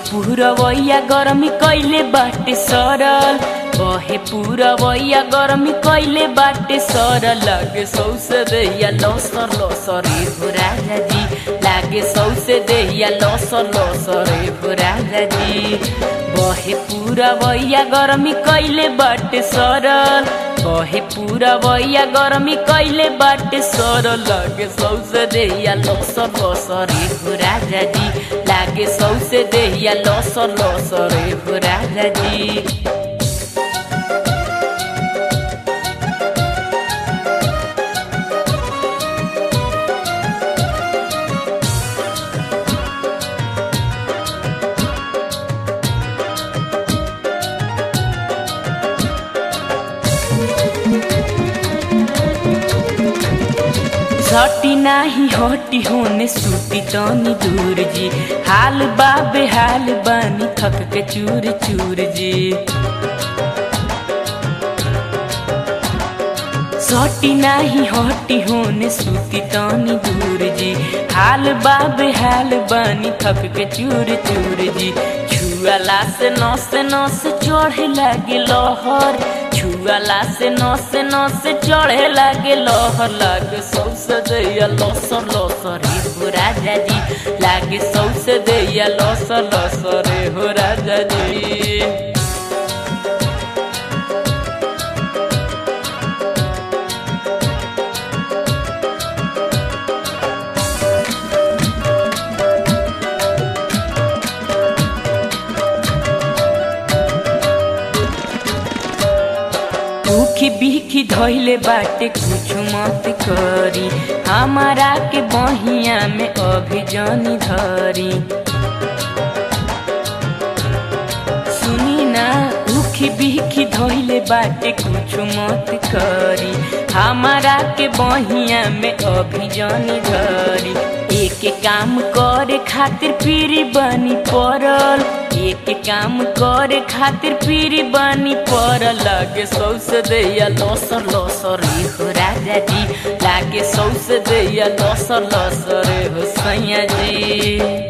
पुरवैया गरमी कैले बाटे सरल बहे पुरवैया गरमी कैले बाटे सरल लागे सौसे दैया लसर लसर ए हो राजा जी लागे सौसे दैया लसर लसर ए हो राजा जी बहे पुरवैया गरमी कैले बाटे सरल बहे पुरवैया गरमी कैले बाटे सरल लागे सौसे दैया लसर लसर ए हो राजा जी लागे सौसे दैया लसर लसर ए हो राजा जी झटी नाही हटी होने सूती तनी दूर जी हाल बाबे हाल बानी थक के चूर चूर जी सटी नाही हटी होने सूती तनी दूर जी हाल बाबे हाल बानी थक के चूर चूर जी छुआला से नस नस चढ़े लागे लहर छुआला से नस नस चढ़े लागे लहर लागे सौसे दैया लसर लसर रे हो राजा जी लागे सौसे दैया लसर लसर रे हो राजा जी भूखी बीखी धैले बाटे कुछ मत करी हमारा के बहिया में अभी जानी धरी सुनी ना भूखी बीखी धैले बाटे कुछ मत करी हमारा के बहिया में अभी जानी धरी एक काम करे खातिर पीरी बनी पड़ल एक काम करे खातिर पीरी बनी पड़ल लागे सौसे दैया लसर लसर रे हो राजा जी लागे सौसे दैया लसर लसर रे हो सैया जी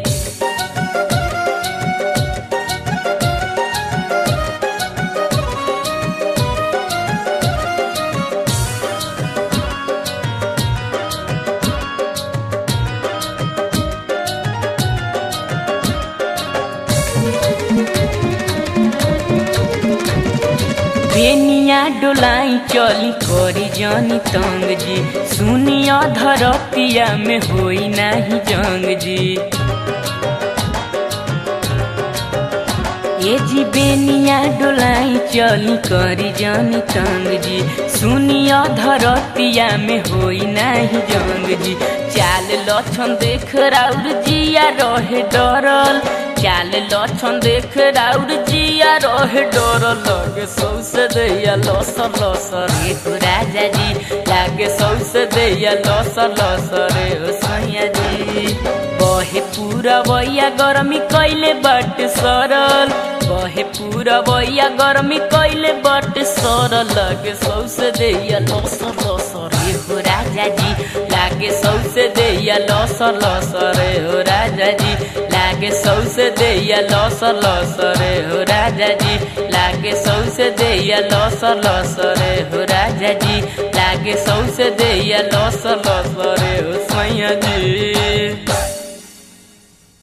बेनिया डोलाई चली करी जानी तंग जी सुनिया धरतिया में होई नाही जंग जी ये जी बेनिया डोलाई चली करी जानी तंग जी सुनिया धरतिया में होई नाही जंग जी चाल लक्षण देख राउर जिया रहे डरल चाल लक्षण देख राउर जिया रहे डर लगे सौसे दैया लसर लसर रे हो राजा जी लागे सौसे दैया लसर लसर रे हो सैया जी बहे पूरा बैया गरमी कैले बट सरल बहे पूरा बैया गरमी कैले बट सरल लगे सौसे दैया लसर लसर रे हो राजा जी लागे सौसे दैया लसर लसर रे हो राजा जी लागे सौसे दैया लसर लसर रे हो राजा जी लागे सौसे दैया लसर लसर रे हो राजा जी लागे सौसे दैया लसर लसर